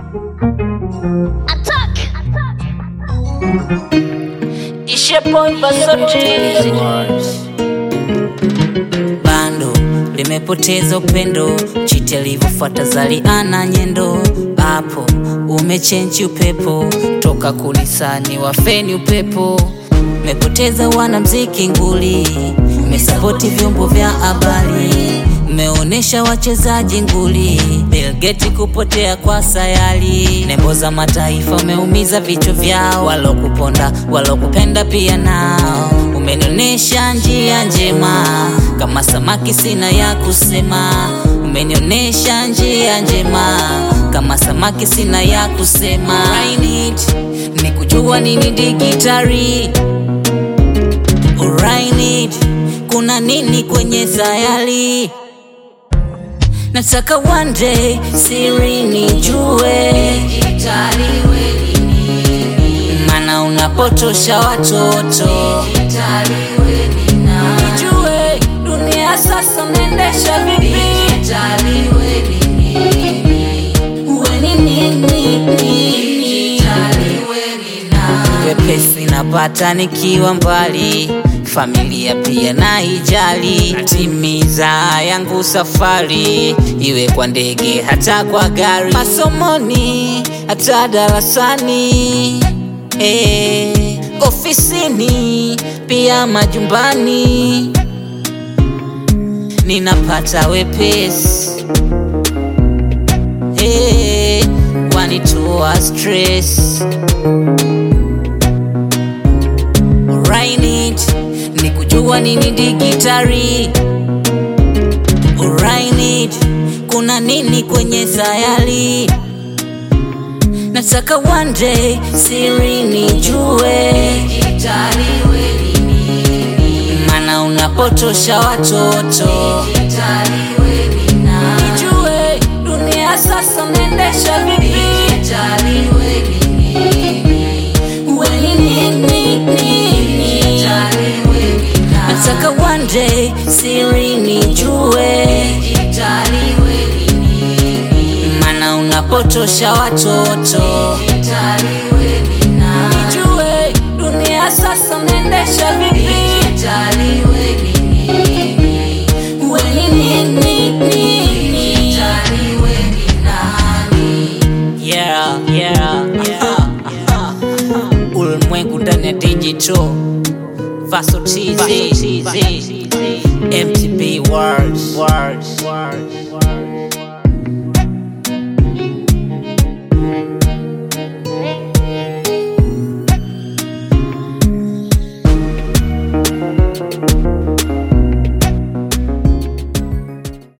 Attack! Ishe boy Versace. Bando limepoteza upendo, chiti alivyofuata Zaliana nyendo. Hapo umechenji upepo, toka kunisani wafeni upepo. Umepoteza wanamziki nguli, umesapoti vyombo vya habari, umeonesha wachezaji nguli. Bill Gates kupotea kwa sayari, nembo za mataifa umeumiza vichwa vyao, walokuponda walokupenda pia nao. Umenionyesha njia njema, kama samaki sina ya kusema. Umenionyesha njia njema, kama samaki sina ya kusema. I need ni kujua nini digitari Alright, kuna nini kwenye sayari? Nataka one day siri nijue, mana unapotosha watoto. Nijue dunia sasa naendesha vipi? Uwe ni nini, nini? Wepesi napata nikiwa mbali, familia pia naijali, natimiza yangu safari, iwe kwa ndege hata kwa gari, masomoni hata darasani, eh, ofisini pia majumbani, ninapata wepesi eh, wanitoa stress Alright, ni kujua nini digitari. Alright, kuna nini kwenye sayari? Nataka one day siri nijue, mana unapotosha watoto. Nijue dunia sasa naendesha vipi? Uwe ni nini, nini? Nataka one day siri nijue, mana unapotosha watoto. Nijue dunia sasa naendesha vipi? Uwe ni nini, nini? Yeah, yeah, yeah. Ulimwengu ndani ya digital Vaso TZ MTB words, words, words.